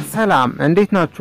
ሰላም እንዴት ናችሁ?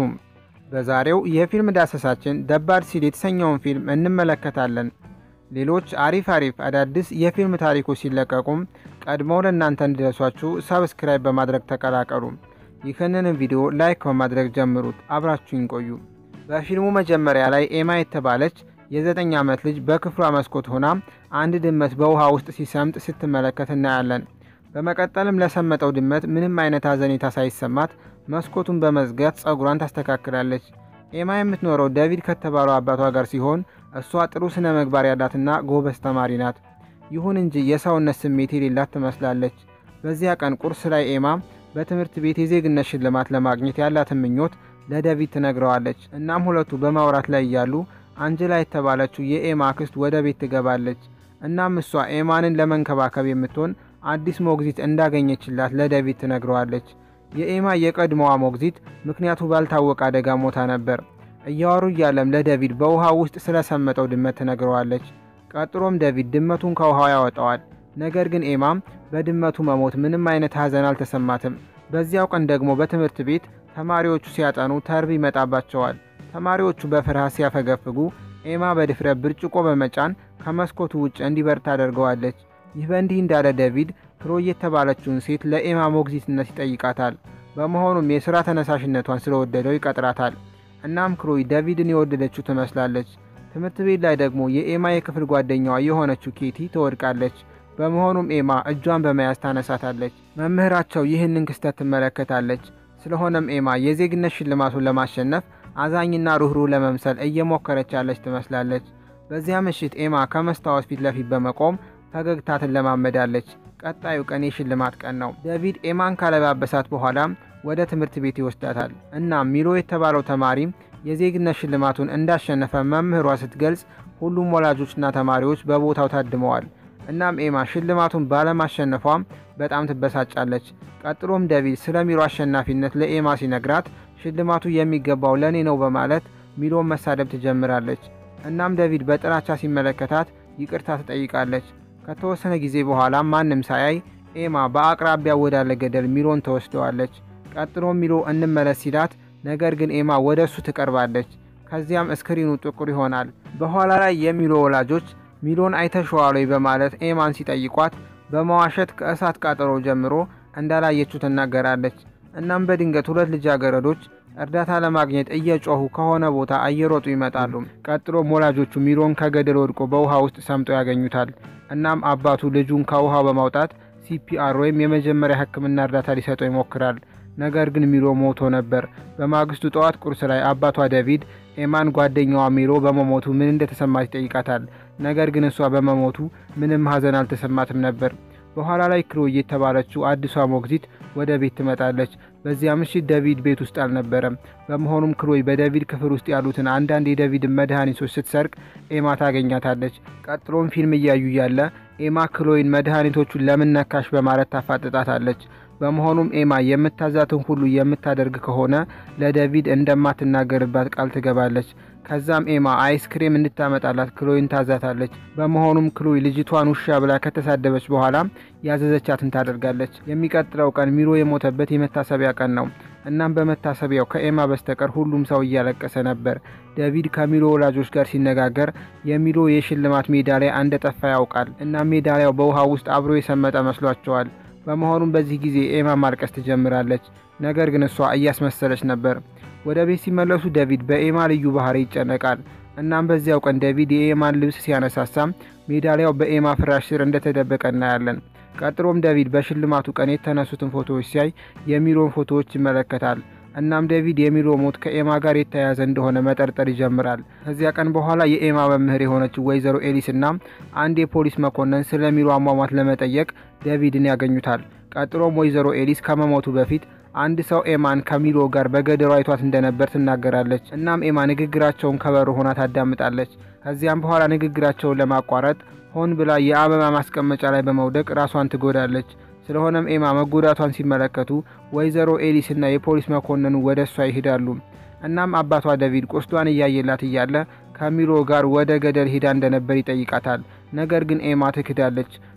በዛሬው የፊልም ዳሰሳችን ደባል ሲል የተሰኘውን ፊልም እንመለከታለን። ሌሎች አሪፍ አሪፍ አዳዲስ የፊልም ታሪኮች ሲለቀቁም ቀድመው ለእናንተ እንዲደርሷችሁ ሰብስክራይብ በማድረግ ተቀላቀሉ። ይህንን ቪዲዮ ላይክ በማድረግ ጀምሩት። አብራችሁኝ ቆዩ። በፊልሙ መጀመሪያ ላይ ኤማ የተባለች የዘጠኝ ዓመት ልጅ በክፍሏ መስኮት ሆና አንድ ድመት በውሃ ውስጥ ሲሰምጥ ስትመለከት እናያለን። በመቀጠልም ለሰመጠው ድመት ምንም አይነት ሐዘኔታ ሳይሰማት መስኮቱን በመዝጋት ጸጉሯን ታስተካክላለች። ኤማ የምትኖረው ዴቪድ ከተባለው አባቷ ጋር ሲሆን እሷ ጥሩ ስነ ምግባር ያላትና ጎበዝ ተማሪ ናት። ይሁን እንጂ የሰውነት ስሜት የሌላት ትመስላለች። በዚያ ቀን ቁርስ ላይ ኤማ በትምህርት ቤት የዜግነት ሽልማት ለማግኘት ያላትን ምኞት ለዴቪድ ትነግረዋለች። እናም ሁለቱ በማውራት ላይ እያሉ አንጀላ የተባለችው የኤማ አክስት ወደ ቤት ትገባለች። እናም እሷ ኤማንን ለመንከባከብ የምትሆን አዲስ ሞግዚት እንዳገኘችላት ለዴቪድ ትነግረዋለች። የኤማ የቀድሞዋ ሞግዚት ምክንያቱ ባልታወቀ አደጋ ሞታ ነበር። እያወሩ እያለም ለዴቪድ በውሃ ውስጥ ስለሰመጠው ድመት ትነግረዋለች። ቀጥሎም ዴቪድ ድመቱን ከውሃው ያወጣዋል። ነገር ግን ኤማም በድመቱ መሞት ምንም አይነት ሐዘን አልተሰማትም። በዚያው ቀን ደግሞ በትምህርት ቤት ተማሪዎቹ ሲያጠኑ ተርብ ይመጣባቸዋል። ተማሪዎቹ በፍርሃት ሲያፈገፍጉ ኤማ በድፍረት ብርጭቆ በመጫን ከመስኮቱ ውጭ እንዲበር ታደርገዋለች። ይህ በእንዲህ እንዳለ ዴቪድ ክሮይ የተባለችውን ሴት ለኤማ ሞግዚትነት ይጠይቃታል። በመሆኑም የሥራ ተነሳሽነቷን ስለወደደው ይቀጥራታል። እናም ክሮይ ዴቪድን የወደደችው ትመስላለች። ትምህርት ቤት ላይ ደግሞ የኤማ የክፍል ጓደኛዋ የሆነችው ኬቲ ትወድቃለች። በመሆኑም ኤማ እጇን በመያዝ ታነሳታለች። መምህራቸው ይህንን ክስተት ትመለከታለች። ስለሆነም ኤማ የዜግነት ሽልማቱን ለማሸነፍ አዛኝና ሩህሩህ ለመምሰል እየሞከረች ያለች ትመስላለች። በዚያ ምሽት ኤማ ከመስታወት ፊት ለፊት በመቆም ፈገግታ ትለማመዳለች። ቀጣዩ ቀን የሽልማት ቀን ነው። ዴቪድ ኤማን ካለባበሳት በኋላም ወደ ትምህርት ቤት ይወስዳታል። እናም ሚሎ የተባለው ተማሪም የዜግነት ሽልማቱን እንዳሸነፈ መምህሯ ስትገልጽ ሁሉም ወላጆችና ተማሪዎች በቦታው ታድመዋል። እናም ኤማ ሽልማቱን ባለማሸነፏም በጣም ትበሳጫለች። ቀጥሎም ዴቪድ ስለ ሚሎ አሸናፊነት ለኤማ ሲነግራት ሽልማቱ የሚገባው ለእኔ ነው በማለት ሚሎን መሳደብ ትጀምራለች። እናም ዴቪድ በጥላቻ ሲመለከታት ይቅርታ ትጠይቃለች። ከተወሰነ ጊዜ በኋላ ማንም ሳያይ ኤማ በአቅራቢያ ወዳለ ገደል ሚሎን ተወስደዋለች። ቀጥሎም ሚሎ እንመለስ ሲላት፣ ነገር ግን ኤማ ወደ እሱ ትቀርባለች። ከዚያም እስክሪኑ ጥቁር ይሆናል። በኋላ ላይ የሚሎ ወላጆች ሚሎን አይተሸዋል ወይ በማለት ኤማን ሲጠይቋት በመዋሸት ከእሳት ቃጠሎ ጀምሮ እንዳላየችው ትናገራለች። እናም በድንገት ሁለት ልጃገረዶች እርዳታ ለማግኘት እየጮሁ ከሆነ ቦታ እየሮጡ ይመጣሉ። ቀጥሎም ወላጆቹ ሚሎን ከገደል ወድቆ በውሃ ውስጥ ሰምጦ ያገኙታል። እናም አባቱ ልጁን ከውሃው በማውጣት ሲፒአር ወይም የመጀመሪያ ሕክምና እርዳታ ሊሰጠው ይሞክራል። ነገር ግን ሚሎ ሞቶ ነበር። በማግስቱ ጠዋት ቁርስ ላይ አባቷ ዴቪድ ኤማን ጓደኛዋ ሚሎ በመሞቱ ምን እንደተሰማት ይጠይቃታል። ነገር ግን እሷ በመሞቱ ምንም ሐዘን አልተሰማትም ነበር። በኋላ ላይ ክሎይ የተባለችው አዲሷ ሞግዚት ወደ ቤት ትመጣለች። በዚያ ምሽት ዴቪድ ቤት ውስጥ አልነበረም። በመሆኑም ክሎይ በዴቪድ ክፍል ውስጥ ያሉትን አንዳንድ የዴቪድን መድኃኒቶች ስትሰርቅ ኤማ ታገኛታለች። ቀጥሎም ፊልም እያዩ ያለ ኤማ ክሎይን መድኃኒቶቹን ለምን ነካሽ በማለት ታፋጥጣታለች። በመሆኑም ኤማ የምታዛትን ሁሉ የምታደርግ ከሆነ ለዴቪድ እንደማትናገርባት ቃል ትገባለች። ከዛም ኤማ አይስክሬም እንድታመጣላት ክሎይን ታዛታለች። በመሆኑም ክሎይ ልጅቷን ውሻ ብላ ከተሳደበች በኋላ ያዘዘቻትን ታደርጋለች። የሚቀጥለው ቀን ሚሎ የሞተበት የመታሰቢያ ቀን ነው። እናም በመታሰቢያው ከኤማ በስተቀር ሁሉም ሰው እያለቀሰ ነበር። ዴቪድ ከሚሎ ወላጆች ጋር ሲነጋገር የሚሎ የሽልማት ሜዳሊያ እንደጠፋ ያውቃል። እናም ሜዳሊያው በውሃ ውስጥ አብሮ የሰመጠ መስሏቸዋል። በመሆኑም በዚህ ጊዜ ኤማ ማልቀስ ትጀምራለች። ነገር ግን እሷ እያስመሰለች ነበር። ወደ ቤት ሲመለሱ ዴቪድ በኤማ ልዩ ባህሪ ይጨነቃል። እናም በዚያው ቀን ዴቪድ የኤማን ልብስ ሲያነሳሳም ሜዳሊያው በኤማ ፍራሽ ስር እንደተደበቀ እናያለን። ቀጥሎም ዴቪድ በሽልማቱ ቀን የተነሱትን ፎቶዎች ሲያይ የሚሎን ፎቶዎች ይመለከታል። እናም ዴቪድ የሚሎ ሞት ከኤማ ጋር የተያያዘ እንደሆነ መጠርጠር ይጀምራል። ከዚያ ቀን በኋላ የኤማ መምህር የሆነችው ወይዘሮ ኤሊስ እና አንድ የፖሊስ መኮንን ስለ ሚሎ አሟሟት ለመጠየቅ ዴቪድን ያገኙታል። ቀጥሎም ወይዘሮ ኤሊስ ከመሞቱ በፊት አንድ ሰው ኤማን ከሚሎ ጋር በገደሉ አይቷት እንደነበር ትናገራለች። እናም ኤማ ንግግራቸውን ከበሮ ሆና ታዳምጣለች። ከዚያም በኋላ ንግግራቸውን ለማቋረጥ ሆን ብላ የአበባ ማስቀመጫ ላይ በመውደቅ ራሷን ትጎዳለች። ስለሆነም ኤማ መጎዳቷን ሲመለከቱ ወይዘሮ ኤሊስ እና የፖሊስ መኮንኑ ወደ እሷ ይሄዳሉ። እናም አባቷ ዴቪድ ቁስሏን እያየላት እያለ ከሚሎ ጋር ወደ ገደል ሄዳ እንደነበር ይጠይቃታል። ነገር ግን ኤማ ትክዳለች።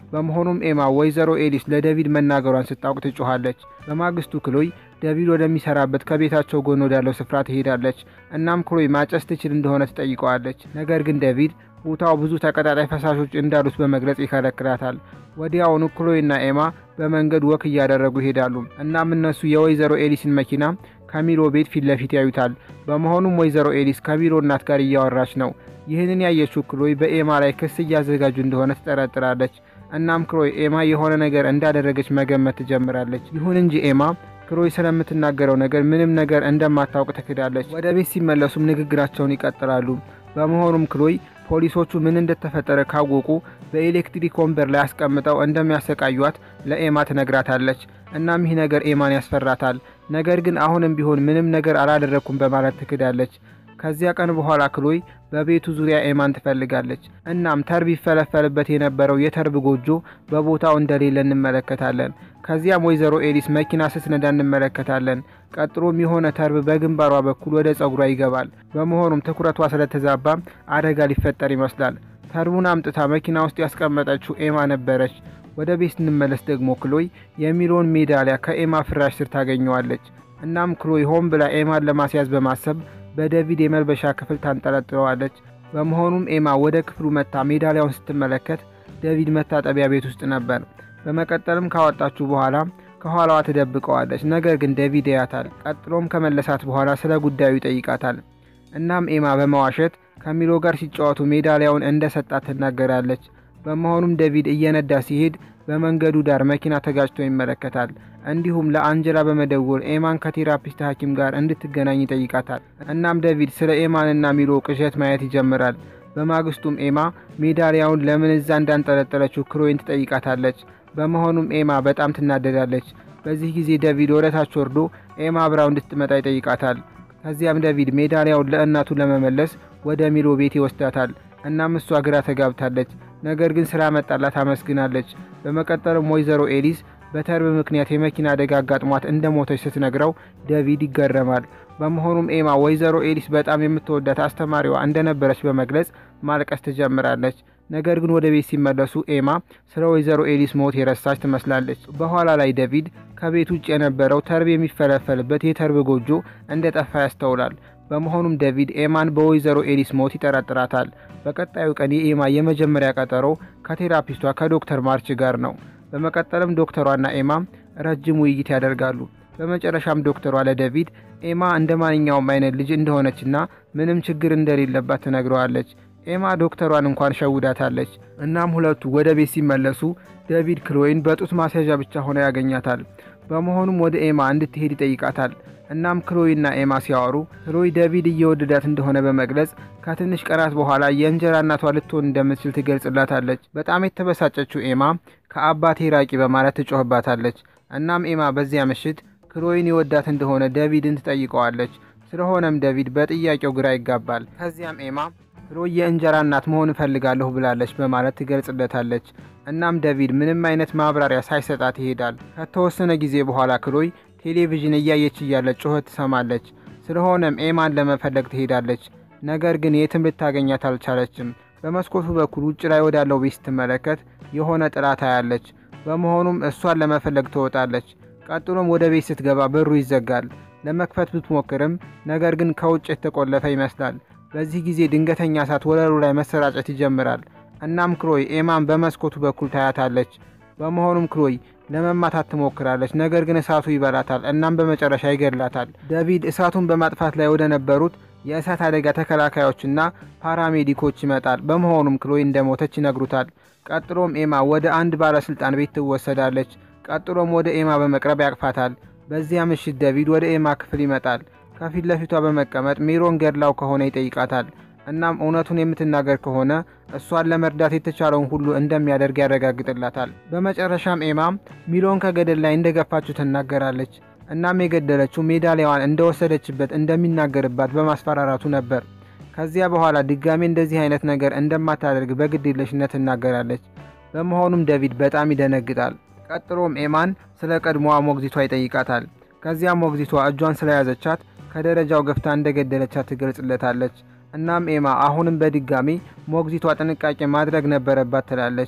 በመሆኑም ኤማ ወይዘሮ ኤሊስ ለዴቪድ መናገሯን ስታውቅ ትጮኻለች። በማግስቱ ክሎይ ዴቪድ ወደሚሰራበት ከቤታቸው ጎን ወዳለው ስፍራ ትሄዳለች። እናም ክሎይ ማጨስ ትችል እንደሆነ ትጠይቀዋለች። ነገር ግን ዴቪድ ቦታው ብዙ ተቀጣጣይ ፈሳሾች እንዳሉት በመግለጽ ይከለክላታል። ወዲያውኑ ክሎይና ኤማ በመንገድ ወክ እያደረጉ ይሄዳሉ። እናም እነሱ የወይዘሮ ኤሊስን መኪና ከሚሎ ቤት ፊት ለፊት ያዩታል። በመሆኑም ወይዘሮ ኤሊስ ከሚሎ እናት ጋር እያወራች ነው። ይህንን ያየችው ክሎይ በኤማ ላይ ክስ እያዘጋጁ እንደሆነ ትጠረጥራለች። እናም ክሎይ ኤማ የሆነ ነገር እንዳደረገች መገመት ትጀምራለች። ይሁን እንጂ ኤማ ክሎይ ስለምትናገረው ነገር ምንም ነገር እንደማታውቅ ትክዳለች። ወደ ቤት ሲመለሱም ንግግራቸውን ይቀጥላሉ። በመሆኑም ክሎይ ፖሊሶቹ ምን እንደተፈጠረ ካወቁ በኤሌክትሪክ ወንበር ላይ አስቀምጠው እንደሚያሰቃዩት ለኤማ ትነግራታለች። እናም ይህ ነገር ኤማን ያስፈራታል። ነገር ግን አሁንም ቢሆን ምንም ነገር አላደረግኩም በማለት ትክዳለች። ከዚያ ቀን በኋላ ክሎይ በቤቱ ዙሪያ ኤማን ትፈልጋለች። እናም ተርብ ይፈለፈልበት የነበረው የተርብ ጎጆ በቦታው እንደሌለ እንመለከታለን። ከዚያም ወይዘሮ ኤሊስ መኪና ስትነዳ እንመለከታለን። ቀጥሎም የሆነ ተርብ በግንባሯ በኩል ወደ ጸጉሯ ይገባል። በመሆኑም ትኩረቷ ስለተዛባ አደጋ ሊፈጠር ይመስላል። ተርቡን አምጥታ መኪና ውስጥ ያስቀመጠችው ኤማ ነበረች። ወደ ቤት ስንመለስ ደግሞ ክሎይ የሚሎን ሜዳሊያ ከኤማ ፍራሽ ስር ታገኘዋለች። እናም ክሎይ ሆን ብላ ኤማን ለማስያዝ በማሰብ በዴቪድ የመልበሻ ክፍል ታንጠለጥለዋለች። በመሆኑም ኤማ ወደ ክፍሉ መታ ሜዳሊያውን ስትመለከት ዴቪድ መታጠቢያ ቤት ውስጥ ነበር። በመቀጠልም ካወጣችሁ በኋላ ከኋላዋ ትደብቀዋለች። ነገር ግን ዴቪድ ያያታል። ቀጥሎም ከመለሳት በኋላ ስለ ጉዳዩ ይጠይቃታል። እናም ኤማ በመዋሸት ከሚሎ ጋር ሲጫወቱ ሜዳሊያውን እንደ ሰጣት ትናገራለች። በመሆኑም ዴቪድ እየነዳ ሲሄድ በመንገዱ ዳር መኪና ተጋጭቶ ይመለከታል። እንዲሁም ለአንጀላ በመደወል ኤማን ከቴራፒስት ሐኪም ጋር እንድትገናኝ ይጠይቃታል። እናም ዴቪድ ስለ ኤማንና ሚሎ ቅዠት ማየት ይጀምራል። በማግስቱም ኤማ ሜዳሊያውን ለምን እዛ እንዳንጠለጠለችው ክሎይን ትጠይቃታለች። በመሆኑም ኤማ በጣም ትናደዳለች። በዚህ ጊዜ ዴቪድ ወደ ታች ወርዶ ኤማ አብራው እንድትመጣ ይጠይቃታል። ከዚያም ዴቪድ ሜዳሊያውን ለእናቱ ለመመለስ ወደ ሚሎ ቤት ይወስዳታል። እናም እሷ ግራ ተጋብታለች። ነገር ግን ስራ መጣላት አመስግናለች። በመቀጠልም ወይዘሮ ኤሊስ በተርብ ምክንያት የመኪና አደጋ አጋጥሟት እንደ ሞተች ስትነግረው ዴቪድ ይገረማል። በመሆኑም ኤማ ወይዘሮ ኤሊስ በጣም የምትወዳት አስተማሪዋ እንደነበረች በመግለጽ ማልቀስ ትጀምራለች። ነገር ግን ወደ ቤት ሲመለሱ ኤማ ስለ ወይዘሮ ኤሊስ ሞት የረሳች ትመስላለች። በኋላ ላይ ዴቪድ ከቤት ውጭ የነበረው ተርብ የሚፈለፈልበት የተርብ ጎጆ እንደ ጠፋ ያስተውላል። በመሆኑም ዴቪድ ኤማን በወይዘሮ ኤሊስ ሞት ይጠረጥራታል። በቀጣዩ ቀን የኤማ የመጀመሪያ ቀጠሮ ከቴራፒስቷ ከዶክተር ማርች ጋር ነው። በመቀጠልም ዶክተሯና ኤማ ረጅም ውይይት ያደርጋሉ። በመጨረሻም ዶክተሯ ለዴቪድ ኤማ እንደ ማንኛውም አይነት ልጅ እንደሆነችና ምንም ችግር እንደሌለባት ትነግረዋለች። ኤማ ዶክተሯን እንኳን ሸውዳታለች። እናም ሁለቱ ወደ ቤት ሲመለሱ ዴቪድ ክሎይን በጡት ማስያዣ ብቻ ሆነ ያገኛታል። በመሆኑም ወደ ኤማ እንድትሄድ ይጠይቃታል። እናም ክሎይና ኤማ ሲያወሩ ክሎይ ዴቪድ እየወደዳት እንደሆነ በመግለጽ ከትንሽ ቀናት በኋላ የእንጀራ እናቷ ልትሆን እንደምትችል ትገልጽላታለች። በጣም የተበሳጨችው ኤማ ከአባቴ ራቂ በማለት ትጮህባታለች። እናም ኤማ በዚያ ምሽት ክሎይን የወዳት እንደሆነ ዴቪድን ትጠይቀዋለች። ስለሆነም ዴቪድ በጥያቄው ግራ ይጋባል። ከዚያም ኤማ ክሎይ የእንጀራ እናት መሆን እፈልጋለሁ ብላለች በማለት ትገልጽለታለች። እናም ዴቪድ ምንም አይነት ማብራሪያ ሳይሰጣት ይሄዳል። ከተወሰነ ጊዜ በኋላ ክሎይ ቴሌቪዥን እያየች እያለች ጩኸት ትሰማለች። ስለሆነም ኤማን ለመፈለግ ትሄዳለች። ነገር ግን የትም ልታገኛት አልቻለችም። በመስኮቱ በኩል ውጭ ላይ ወዳለው ቤት ስትመለከት የሆነ ጥላ ታያለች። በመሆኑም እሷን ለመፈለግ ትወጣለች። ቀጥሎም ወደ ቤት ስትገባ በሩ ይዘጋል። ለመክፈት ብትሞክርም ነገር ግን ከውጭ የተቆለፈ ይመስላል። በዚህ ጊዜ ድንገተኛ እሳት ወለሉ ላይ መሰራጨት ይጀምራል። እናም ክሎይ ኤማን በመስኮቱ በኩል ታያታለች። በመሆኑም ክሎይ ለመማታት ትሞክራለች። ነገር ግን እሳቱ ይበላታል። እናም በመጨረሻ ይገድላታል። ዴቪድ እሳቱን በማጥፋት ላይ ወደ ነበሩት የእሳት አደጋ ተከላካዮችና ፓራሜዲኮች ይመጣል። በመሆኑም ክሎይ እንደሞተች ይነግሩታል። ቀጥሎም ኤማ ወደ አንድ ባለስልጣን ቤት ትወሰዳለች። ቀጥሎም ወደ ኤማ በመቅረብ ያቅፋታል። በዚያ ምሽት ዴቪድ ወደ ኤማ ክፍል ይመጣል። ከፊት ለፊቷ በመቀመጥ ሜሮን ገድላው ከሆነ ይጠይቃታል። እናም እውነቱን የምትናገር ከሆነ እሷን ለመርዳት የተቻለውን ሁሉ እንደሚያደርግ ያረጋግጥላታል። በመጨረሻም ኤማ ሚሎን ከገደል ላይ እንደገፋችው ትናገራለች። እናም የገደለችው ሜዳሊያዋን እንደወሰደችበት እንደሚናገርባት በማስፈራራቱ ነበር። ከዚያ በኋላ ድጋሜ እንደዚህ አይነት ነገር እንደማታደርግ በግድየለሽነት ትናገራለች። በመሆኑም ዴቪድ በጣም ይደነግጣል። ቀጥሎም ኤማን ስለ ቀድሞዋ ሞግዚቷ ይጠይቃታል። ከዚያም ሞግዚቷ እጇን ስለያዘቻት ከደረጃው ገፍታ እንደገደለቻት ትገልጽለታለች። እናም ኤማ አሁንም በድጋሚ ሞግዚቷ ጥንቃቄ ማድረግ ነበረባት ትላለች።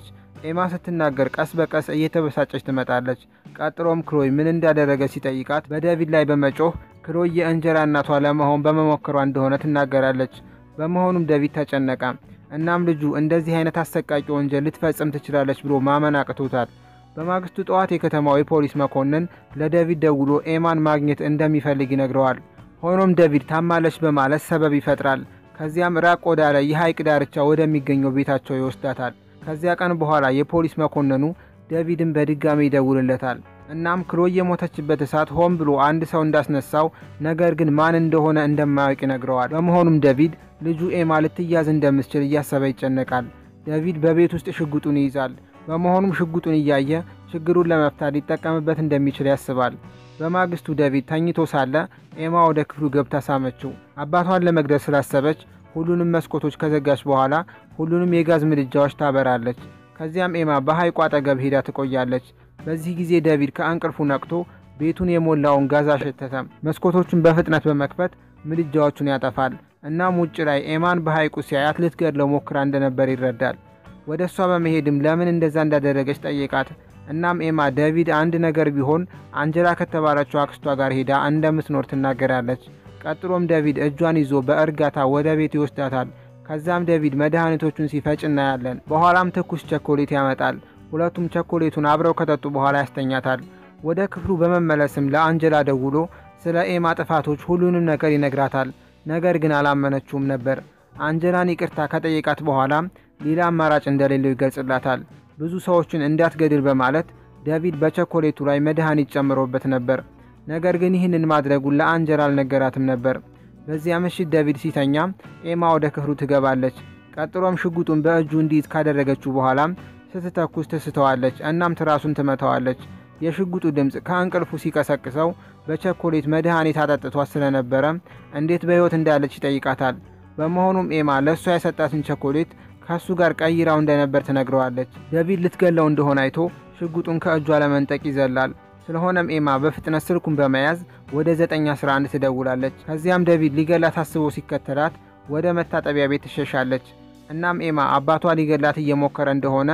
ኤማ ስትናገር ቀስ በቀስ እየተበሳጨች ትመጣለች። ቀጥሎም ክሎይ ምን እንዳደረገ ሲጠይቃት በዴቪድ ላይ በመጮህ ክሎይ የእንጀራ እናቷ ለመሆን በመሞከሯ እንደሆነ ትናገራለች። በመሆኑም ዴቪድ ተጨነቀ። እናም ልጁ እንደዚህ አይነት አሰቃቂ ወንጀል ልትፈጽም ትችላለች ብሎ ማመን አቅቶታል። በማግስቱ ጠዋት የከተማው የፖሊስ መኮንን ለዴቪድ ደውሎ ኤማን ማግኘት እንደሚፈልግ ይነግረዋል። ሆኖም ዴቪድ ታማለች በማለት ሰበብ ይፈጥራል። ከዚያም ራቅ ወዳለ የሐይቅ ዳርቻ ወደሚገኘው ቤታቸው ይወስዳታል። ከዚያ ቀን በኋላ የፖሊስ መኮንኑ ዴቪድን በድጋሚ ይደውልለታል። እናም ክሎይ የሞተችበት እሳት ሆን ብሎ አንድ ሰው እንዳስነሳው ነገር ግን ማን እንደሆነ እንደማያውቅ ይነግረዋል። በመሆኑም ዴቪድ ልጁ ኤማ ልትያዝ እንደምትችል እያሰበ ይጨነቃል። ዴቪድ በቤት ውስጥ ሽጉጡን ይይዛል። በመሆኑም ሽጉጡን እያየ ችግሩን ለመፍታት ሊጠቀምበት እንደሚችል ያስባል። በማግስቱ ዴቪድ ተኝቶ ሳለ ኤማ ወደ ክፍሉ ገብታ ሳመችው። አባቷን ለመግደል ስላሰበች ሁሉንም መስኮቶች ከዘጋች በኋላ ሁሉንም የጋዝ ምድጃዎች ታበራለች። ከዚያም ኤማ በሐይቁ አጠገብ ሄዳ ትቆያለች። በዚህ ጊዜ ዴቪድ ከእንቅልፉ ነቅቶ ቤቱን የሞላውን ጋዝ አሸተተ። መስኮቶቹን በፍጥነት በመክፈት ምድጃዎቹን ያጠፋል። እናም ውጭ ላይ ኤማን በሐይቁ ሲያያት ልትገድለው ሞክራ እንደነበር ይረዳል። ወደ እሷ በመሄድም ለምን እንደዛ እንዳደረገች ጠየቃት። እናም ኤማ ዴቪድ አንድ ነገር ቢሆን አንጀላ ከተባለችው አክስቷ ጋር ሄዳ እንደምትኖር ትናገራለች። ቀጥሎም ዴቪድ እጇን ይዞ በእርጋታ ወደ ቤት ይወስዳታል። ከዛም ዴቪድ መድኃኒቶቹን ሲፈጭ እናያለን። በኋላም ትኩስ ቸኮሌት ያመጣል። ሁለቱም ቸኮሌቱን አብረው ከጠጡ በኋላ ያስተኛታል። ወደ ክፍሉ በመመለስም ለአንጀላ ደውሎ ስለ ኤማ ጥፋቶች ሁሉንም ነገር ይነግራታል። ነገር ግን አላመነችውም ነበር። አንጀላን ይቅርታ ከጠየቃት በኋላ ሌላ አማራጭ እንደሌለው ይገልጽላታል። ብዙ ሰዎችን እንዳትገድል በማለት ዴቪድ በቸኮሌቱ ላይ መድኃኒት ጨምሮበት ነበር። ነገር ግን ይህንን ማድረጉን ለአንጀላ አልነገራትም ነበር። በዚያ ምሽት ዴቪድ ሲተኛ ኤማ ወደ ክፍሉ ትገባለች። ቀጥሎም ሽጉጡን በእጁ እንዲይዝ ካደረገችው በኋላም ስትተኩስ ትስተዋለች። እናም ትራሱን ትመታዋለች። የሽጉጡ ድምፅ ከእንቅልፉ ሲቀሰቅሰው በቸኮሌት መድኃኒት አጠጥቷት ስለነበረ እንዴት በሕይወት እንዳለች ይጠይቃታል። በመሆኑም ኤማ ለእሷ የሰጣትን ቸኮሌት ከእሱ ጋር ቀይራው እንደነበር ትነግረዋለች። ዴቪድ ልትገለው እንደሆነ አይቶ ሽጉጡን ከእጇ ለመንጠቅ ይዘላል። ስለሆነም ኤማ በፍጥነት ስልኩን በመያዝ ወደ 911 ትደውላለች። ከዚያም ዴቪድ ሊገላት አስቦ ሲከተላት ወደ መታጠቢያ ቤት ትሸሻለች። እናም ኤማ አባቷ ሊገላት እየሞከረ እንደሆነ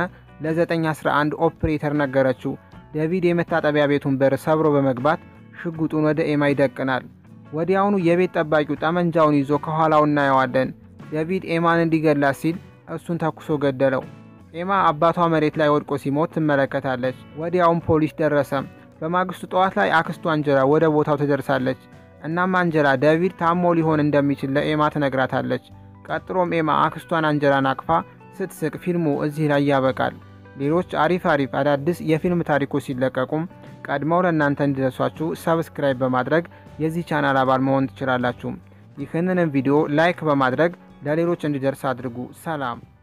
ለ911 ኦፕሬተር ነገረችው። ዴቪድ የመታጠቢያ ቤቱን በር ሰብሮ በመግባት ሽጉጡን ወደ ኤማ ይደቅናል። ወዲያውኑ የቤት ጠባቂው ጠመንጃውን ይዞ ከኋላው እናየዋለን። ዴቪድ ኤማን እንዲገላት ሲል እሱን ተኩሶ ገደለው። ኤማ አባቷ መሬት ላይ ወድቆ ሲሞት ትመለከታለች። ወዲያውም ፖሊስ ደረሰ። በማግስቱ ጠዋት ላይ አክስቱ አንጀላ ወደ ቦታው ትደርሳለች። እናም አንጀላ ዴቪድ ታሞ ሊሆን እንደሚችል ለኤማ ትነግራታለች። ቀጥሎም ኤማ አክስቷን አንጀላን አቅፋ ስትስቅ ፊልሙ እዚህ ላይ ያበቃል። ሌሎች አሪፍ አሪፍ አዳዲስ የፊልም ታሪኮች ሲለቀቁም ቀድመው ለእናንተ እንዲደርሷችሁ ሰብስክራይብ በማድረግ የዚህ ቻናል አባል መሆን ትችላላችሁ። ይህንንም ቪዲዮ ላይክ በማድረግ ለሌሎች እንዲደርስ አድርጉ። ሰላም